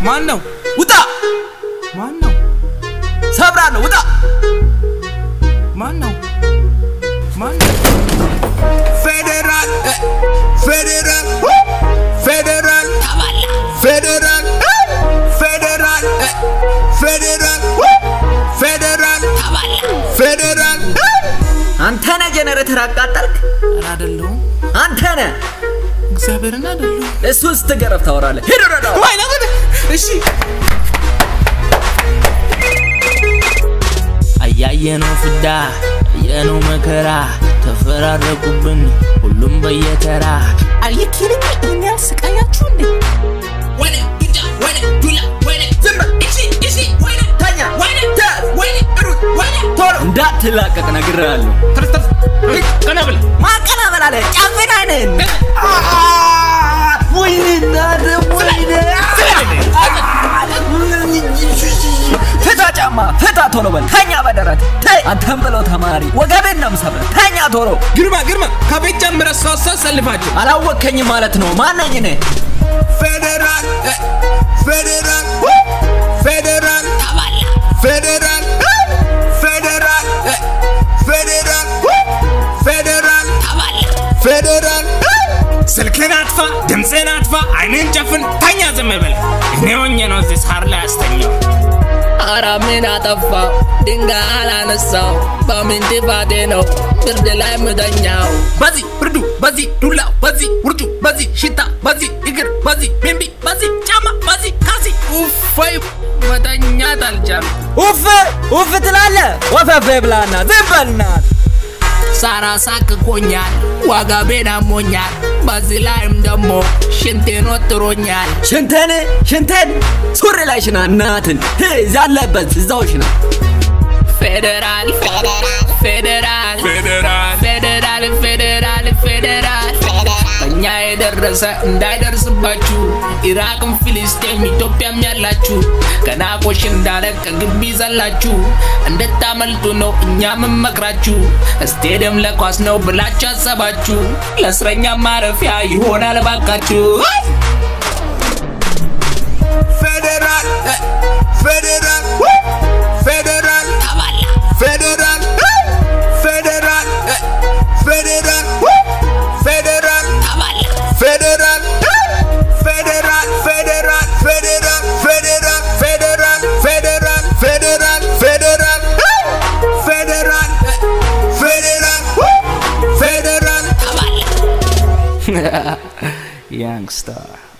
ማን ነው? ውጣ! ማን ነው? ሰብራለሁ። ውጣ! ማን ነው? ማን ነው? ፌዴራል እ፣ ፌዴራል እ፣ ፌዴራል ፌዴራል እ፣ ፌዴራል እ፣ ፌዴራል እ፣ ፌዴራል ፌዴራል እ። አንተ ነህ ጀነሬተር አቃጠልክ? ኧረ አይደለሁም። አንተ ነህ። እግዚአብሔርን አይደለሁም። እሱን ስትገረፍ ታወራለህ። ሂድ ወረዳ። ወይ ለምን? እሺ አያየነው ፍዳ አየነው መከራ ተፈራረቁብን ሁሉም በየተራ አልየኪልኝ እኔ ያስቃያችሁ እንዴ ወይኔ ዱጃ ወይኔ ዱላ ወይኔ ዝም በል እሺ እሺ ወይኔ ተኛ። ወይኔ ተያዝ ወይኔ ሩጥ ወይኔ ቶሎ እንዳትላቀቅ ነግሬሃለሁ። ተነስ ተነስ ሂድ፣ ቀና ብለህ ማቀናበል አለ ጫፍን አይነን ወይኔ እናት ወይኔ ፍታ ጫማ ፍታ ቶሎ በል ተኛ በደረት ተይ አንተም ብለው ተማሪ ወገቤን ነው የምሰብርህ ተኛ ቶሎ ግርማ ግርማ ከቤት ጀምረህ ሶስት ሰው ሰልፋችሁ አላወከኝም ማለት ነው ማነኝ እኔ ፌዴራል እ፣ ፌዴራል እ፣ ፌዴራል ፌዴራል እ፣ ፌዴራል እ፣ ፌዴራል እ፣ ፌዴራል ፌዴራል እ። ስልክን አጥፋ፣ ድምፅን አጥፋ፣ አይንን ጨፍን፣ ተኛ ዝም በል። እኔ ሆኜ ነው እዚህ ሳር ላይ ያስተኛው። ኧረ ምን አጠፋው? ድንጋይ አላነሳው በምን ጥፋቴ ነው ብርድ ላይ ምተኛው? በዚህ ብርዱ፣ በዚህ ዱላው፣ በዚህ ውርጩ፣ በዚህ ሽታ፣ በዚህ እግር፣ በዚህ ቢምቢ፣ በዚህ ጫማ፣ በዚህ ካልሲ ውፋይ መተኛት አልቻልኩም። ኡፍ ኡፍ ትላለህ ወፈፌ ብላና ዝም በል እናት ሳራ ሳቅቆኛል፣ ዋጋ ቤን አሞኛል፣ በዚህ ላይም ደግሞ ሽንቴን ወጥሮኛል። ሽንተን ሽንተን ሱሪ ላይ ሽና እናትን እዛ አለበት እዛው ሽና ፌዴራል ፌዴራል ፌዴራል ፌዴራል ፌዴራል ፌዴራል በእኛ የደረሰ እንዳይደርስባችሁ ኢራቅም ፊልስጤም ኢትዮጵያም ያላችሁ ገና ቆሽ እንዳለ ከግቢ ዘላችሁ እንድታመልጡ ነው እኛ ምንመክራችሁ ስቴዲየም ለኳስ ነው ብላችሁ አሰባችሁ ለእስረኛ ማረፊያ ይሆናል ባካችሁ ፌዴራል እ፣ ፌዴራል እ፣ ፌዴራል ፌዴራል እ፣ ፌዴራል እ፣ ፌዴራል እ፣ ፌዴራል ፌዴራል እ፣ ፌዴራል ፌዴራል ፌዴራል ፌዴራል ፌዴራል ፌዴራል ፌዴራል ፌዴራል እ፣ ፌዴራል እ፣ ፌዴራል እ፣ ፌዴራል ያንግስተር